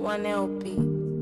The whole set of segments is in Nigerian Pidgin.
one LP.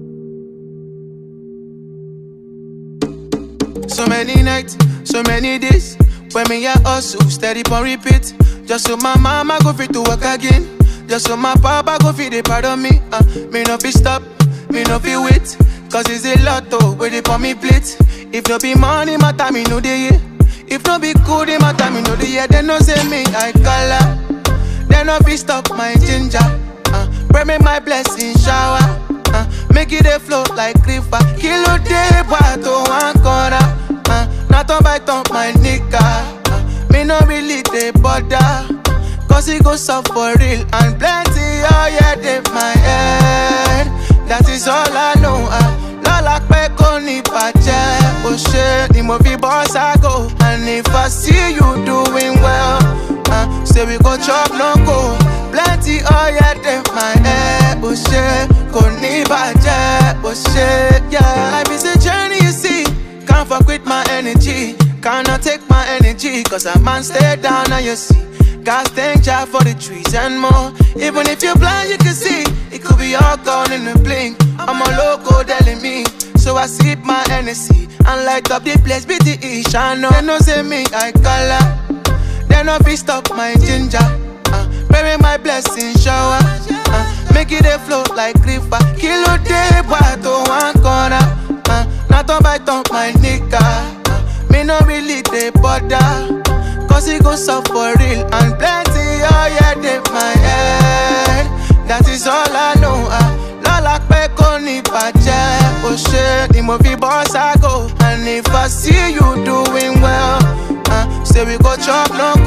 So many nights, so many days. When me a hustle, steady on repeat. Just so my mama go fit to work again. Just so my papa go fit the part of me. Uh, me no fi stop, me no fi wait. Cause it's a lot oh, where they on me plate. If no be money, my time me know the year. If no be good, in my time me know the year. They no say me I color. They no fi stop my ginger. Uh, pray me my blessing shower. Uh, make it a flow like river. Kilo day, to one corner. Uh, not on by top my nigga. Uh, me no really they bother. Cause it goes up for real and plenty. Oh yeah, they my head. That is all I know. Uh, Lola pe kò ní bàjẹ́. Ó ṣe ni mo fi boss I go. And if I see you doing well, uh, say we go chop no go. Plenty oh yeah, they my head. Ó ṣe kò ní bàjẹ́. Ó ṣe yeah. Life is a journey you see. Can't fuck with my energy. Cannot take my energy. Cause a man stay down and you see. God thank Jah for the trees and more. Even if you're blind, you can see. It could be all gone in a blink. I'm a loco telling me. So I sip my Hennessy and light up the place. BTE, Shano. They no say me, I color. They no fi stop my ginger. Uh, bury my blessing shower. Uh, make it a flow like river. Kilo day, to one corner. Uh, not on by top my nigga. Uh, me no really they bother. Cause it goes up for real and plenty. Oh yeah, they my head. That is all I know. Uh, Lola pe kò ní bàjẹ́. Ó ṣe ni mo fi boss I go. And if I see you doing well, uh, say we go chop no